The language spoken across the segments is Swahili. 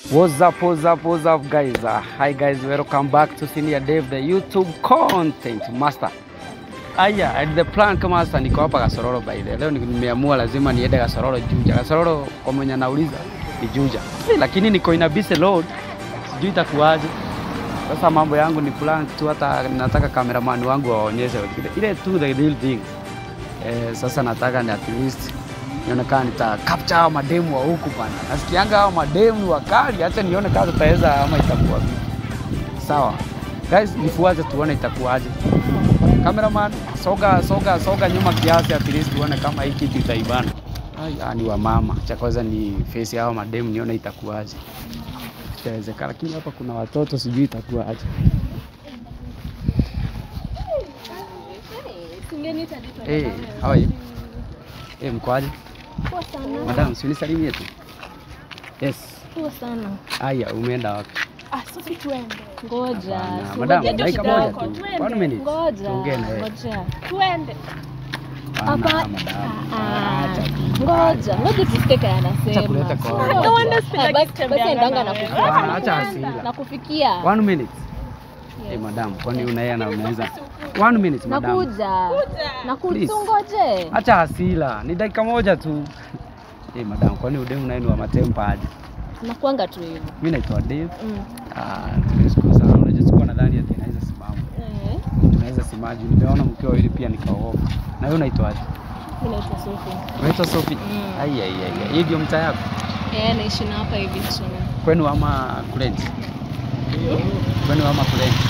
What's up, what's up, what's up guys? Uh, hi guys, welcome back to Senior Dave, the YouTube content master. Aya, at the prank master, niko hapa Kasororo by the leo nimeamua lazima niende Kasororo Juja. Kasororo kwa mwenye nauliza ni Juja. Eh, lakini niko ina busy load. Sijui itakuwaje. Sasa mambo yangu ni prank tu, hata nataka cameraman wangu waonyeshe ile, ile tu the real thing. Eh, sasa nataka ni at least nionekana nita capture hao mademu wa huku bana. Nasikianga hao mademu ni wakali, acha nione kama tutaweza ama itakuwa vipi. Sawa guys, nifuate tuone itakuwaje. Cameraman, soga soga soga nyuma kiasi, at least tuone kama hii kitu itaibana. Ai, ni wa mama. Cha kwanza ni face hao mademu, nione itakuwaje. Itawezekana, lakini hapa kuna watoto, sijui itakuwaje. Eh, how are you? Eh, mkoaje? Poa sana. Madam, si unisalimie tu. Yes. Poa sana. Aya, umeenda wapi? Ah, sasa tuende. Ngoja. Hapana. si Madam, ngoja dakika kidogo. moja tu. Twende. One minute. Ngoja. Tuongee na yeye. Ngoja. Twende. Hapana, Hapa. madam. Ah, Acha tu. Ngoja. Ngoja tusikie kaya anasema. Acha kuleta kwa Ngoja. watu. Ah, basi- Basi endanga na Hapana, acha kufikia. hasira. Na kufikia. One minute. Yes. Eh, madam, kwani unaye na unaweza? One minute, madam. Nakuja. Please. Nakutungoje. Acha hasira. Ni dakika moja tu. Eh, madam, kwani udemu naye ni wa matempa aje? Nakuanga tu hivyo. Mimi naitwa Dave. Mm. Ah, nimeshukuru sana. Unajua sikuwa nadhani ati naweza simama. Eh, Tunaweza simaji. Nimeona mkiwa wawili pia nikaogopa. Na wewe unaitwaje? mimi naitwa Sophie. Unaitwa Sophie? Mm. Ai ai ai. ai. Hii ndio mtaa yako? Eh, naishi na hapa hivi chini. Kwenu ama Kurenti? Kwenu ama Kurenti?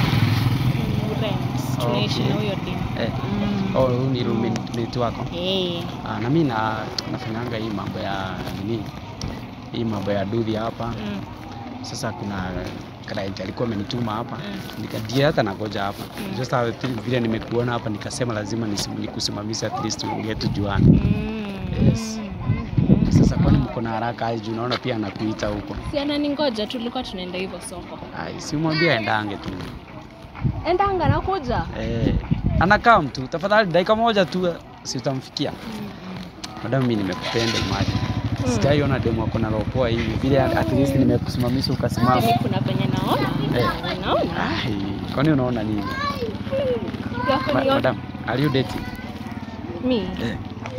Rent. Tunaishi Okay. na huyo demu. Eh. Mm. Oh, huyu ni roommate wako? Eh. Ah, na mimi na nafanyanga hii mambo ya nini? Hii mambo ya dudhi hapa. Mm. Sasa kuna client alikuwa amenituma hapa. Mm. Nikadia hata nagoja hapa. Mm. Just how vile nimekuona hapa nikasema lazima nisim- nikusimamishe at least tuongee tujuane. Mm. Yes. Sasa kwani mko na haraka aje? juu Naona pia anakuita huko. Si ananingoja tulikuwa tunaenda hivyo soko. Ai, si mwambie aendange tu. Endanga nakuja. Eh, anakaa mtu tafadhali, dakika moja tu, si utamfikia. Madam, mimi nimekupenda imagine. Mm. Sijaiona demu ako na roho poa hivi vile, at least nimekusimamisha ukasimama. Mimi kuna venye naona. Eh. Naona. Ai, kwani unaona nini? Yako Ma- ni yote. Madam, are you dating? Mi. Eh,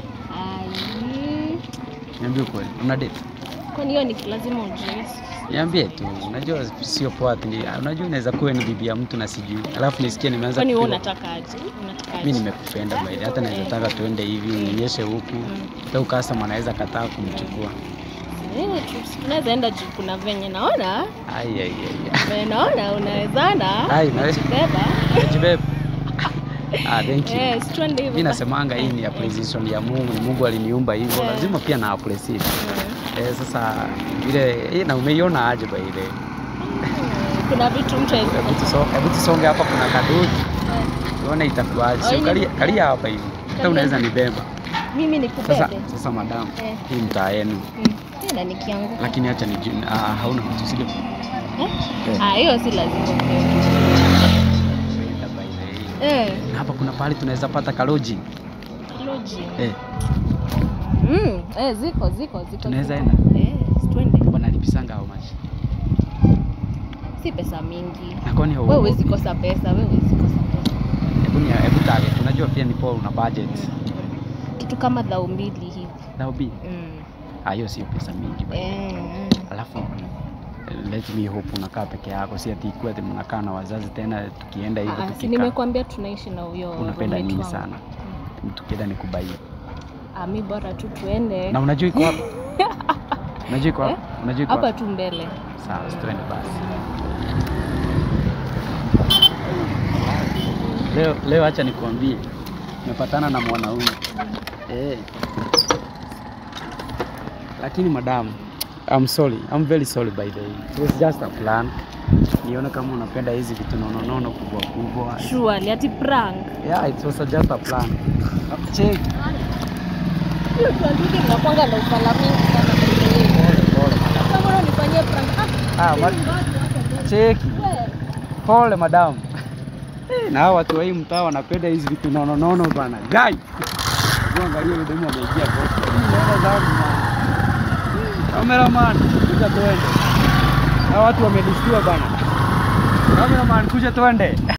Ai. niambie ukweli, una date? Kwani hiyo ni lazima ujue. Niambie tu, unajua sio poa ati, ni- unajua unaweza kuwa ni bibi ya mtu na sijui, alafu nisikie nimeanza Kwani wewe kupiga- unataka aje? Unataka Mimi aje? nimekupenda by the way. hata naweza taka tuende hivi unionyeshe huku, Mm. leo customer anaweza kataa kumchukua. Eh, tu- tunaweza enda juu kuna venye naona. Ai ai ai. Venye naona unawezana. Ai, na Beba. Najibeba. Ah, thank you. Yes, twende hivyo. Mimi nasemanga hii ni appreciation ya Mungu, ni Mungu aliniumba hivyo, Yeah. lazima pia na appreciate. Mm. Eh, sasa vile eh, na umeiona aje by the way? Kuna vitu mtu hawezi Hebu tuso- hebu tusonge hapa, kuna kadoki tuone itakuwaje. Oh, Sio ini- kalia, kalia hapa hivi, hata Kalia. unaweza nibeba. mimi Sasa nikubebe. sasa madam, Eh. hii mtaa yenu, Mm. Tena nikianguka. lakini acha niju, ah, hauna mtu sio? Eh? Eh. Ah, hiyo si lazima. Kwenda by the way. Eh, Na hapa kuna pahali tunaweza pata kaloji loji. eh, Mm, eh, ziko ziko ziko. Tunaweza ziko. Eh, twende. wanalipisanga how much? Si pesa mingi. Na kwani Wewe hauogopi? huwezi kosa pesa, wewe huwezi kosa pesa. Hebu ni hebu target. Unajua pia ni poa una budget. Kitu kama dhao mbili hivi. That will be. Mm. Ah, hiyo sio pesa mingi bali. Eh, mm. Alafu let me hope unakaa peke yako, si ati ikuwa ati mnakaa na wazazi tena tukienda hivyo Ah, si tukikaa. nimekwambia tunaishi na huyo Unapenda roommate nini wangu. sana? Tukienda nikubaie. Ah, mi bora tu tuende. Na unajua iko wapi? Unajua iko wapi? Eh? Unajua iko Hapa wapi? tu mbele. Sawa, twende basi. Leo leo acha nikwambie. Nimepatana na mwanaume. Eh. Lakini madam, I'm sorry. I'm very sorry by the way. It was just a plan. Niona kama unapenda hizi vitu nono nono kubwa kubwa. Surely ati prank. Yeah, it was just a plan. Check. Hiyo tuandike mnakwanga na ufala mingi sana. Pole pole madam. Kama mbona unifanyie prank? Ah, Ah, ma- cheki. wewe. Pole madam. Eh, na hawa watu wa hii mtaa wanapenda hizi vitu nono nono bana. Gai. Angalia yule demu ameingia kwa. Nenda zangu. Cameraman, kuja tuende. Na watu wamelistiwa bana. Cameraman kuja tuende.